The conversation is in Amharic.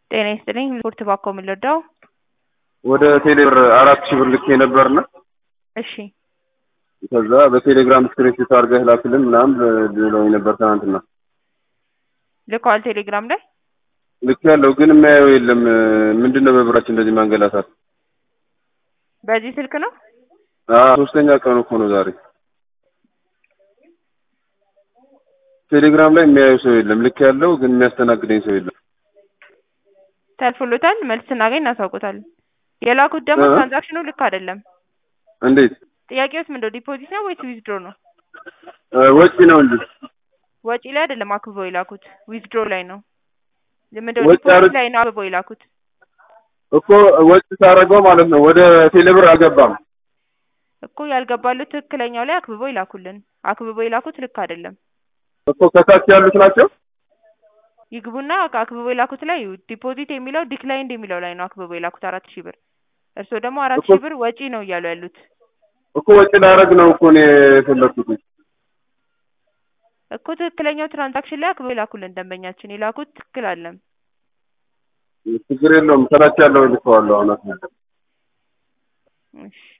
ጤና ይስጥልኝ ሪፖርት ባኮ የምንረዳው ወደ ቴሌብር አራት ሺህ ብር ልኬ ነበርና እሺ ከዛ በቴሌግራም ስክሪንሾት አድርገህ ላክልን ምናምን ብለውኝ ነበር ትናንትና። ልከዋል ቴሌግራም ላይ ልክ ያለው ግን የሚያየው የለም። ምንድን ነው በብራችን እንደዚህ ማንገላታት? በዚህ ስልክ ነው አዎ ሶስተኛ ቀኑ እኮ ነው ዛሬ። ቴሌግራም ላይ የሚያየው ሰው የለም። ልክ ያለው ግን የሚያስተናግደኝ ሰው የለም። ተልፎሎታል። መልስ ስናገኝ እናሳውቆታለን። የላኩት ደግሞ እ? ትራንዛክሽኑ ልክ አይደለም። እንዴት ጥያቄውስ ምንድነው? ዲፖዚት ነው ወይስ ዊዝድሮ ነው? እ፣ ወጪ ነው እንጂ ወጪ ላይ አይደለም አክብበው የላኩት ዊዝድሮ ላይ ነው። ምንድነው? ወጪ ዲፖዚት አድርግ- ላይ ነው አክብበው የላኩት። እኮ ወጪ ሳደርገው ማለት ነው ወደ ቴሌብር አልገባም። እኮ ያልገባሉት ትክክለኛው ላይ አክብበው ይላኩልን። አክብበው የላኩት ልክ አይደለም። እኮ ከታች ያሉት ናቸው። ይግቡና አክብበው የላኩት ላይ ዲፖዚት የሚለው ዲክላይንድ የሚለው ላይ ነው አክብበው የላኩት አራት ሺህ ብር። እርስዎ ደግሞ አራት እኮ- ሺህ ብር ወጪ ነው እያሉ ያሉት እኮ ወጪ ላደርግ ነው እኮ እኔ የፈለኩት። እኮ ትክክለኛው ትራንዛክሽን ላይ አክብበው የላኩልን ደንበኛችን የላኩት ትክክል አለም። ችግር የለውም። ከታች ያለው ልከዋለሁ አሁን። እሺ